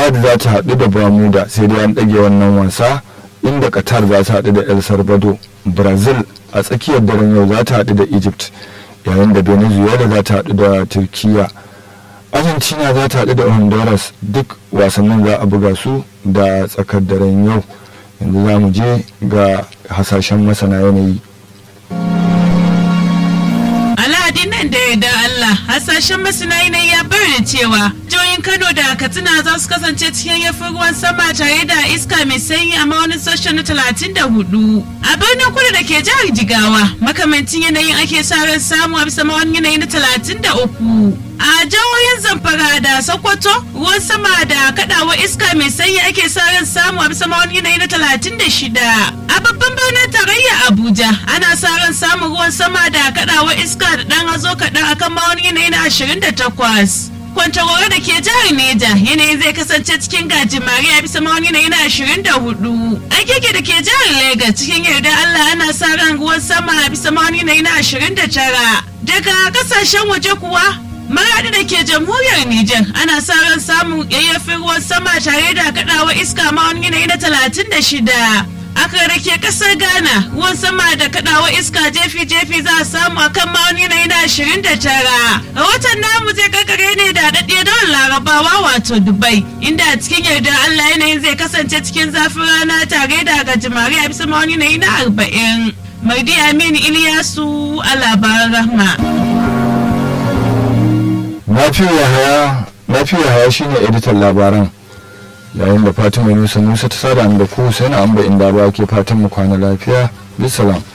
chad za ta haɗu da bermuda sai dai an ɗage wannan wasa inda qatar za ta haɗu da el salvador brazil a tsakiyar daren yau za ta haɗu da egypt yayin da venezuela za ta haɗu da turkiya argentina za ta haɗu da honduras duk wasannin za a buga su da tsakar daren yau yanzu za mu je ga hasashen masana yanayi Alhadin nan da yarda Allah hasashen masana yanayi ya bayyana cewa jihohin Kano da Katsina za su kasance cikin yafin ruwan sama tare da iska mai sanyi a maunin sashen na talatin da hudu. A birnin kudu da ke jihar Jigawa makamancin yanayin ake sa ran samu a bisa maunin yanayi na talatin da uku. A jihohin Zamfara da Sokoto ruwan sama da kadawa iska mai sanyi ake sa ran samu a bisa maunin yanayi na talatin da shida. A babban birnin tarayya Abuja ana sa ran samun ruwan sama da kadawa iska da dan hazo kaɗan akan maunin yanayi na ashirin da takwas. Kwantagoro da ke jihar Neja yanayi zai kasance cikin gajimare a bisa mawani yanayi na ashirin da hudu. Agege da ke jihar Legas cikin yarda Allah ana sa ran ruwan sama a bisa mawani yanayi na ashirin da tara. Daga kasashen waje kuwa Maradi da ke jamhuriyar Nijar ana sa ran samun yayyafin ruwan sama tare da kaɗawa iska mawani yanayi na talatin da shida. aka rake kasar ghana ruwan sama da kadawa iska jefi-jefi za a samu a kan ma'auni na yana ashirin da tara rahoton namu zai kakare ne da daɗe don larabawa wato dubai inda a cikin yardar allah yanayin zai kasance cikin zafin rana tare da gajimare a bisa ma'auni na yana arba'in mardi aminu iliyasu a labaran rahma Nafiya Haya shine editan labaran. yayin da fatima yunusa musa ta sada da ku sai na amba inda ba ke fatan mu kwana lafiya bisalam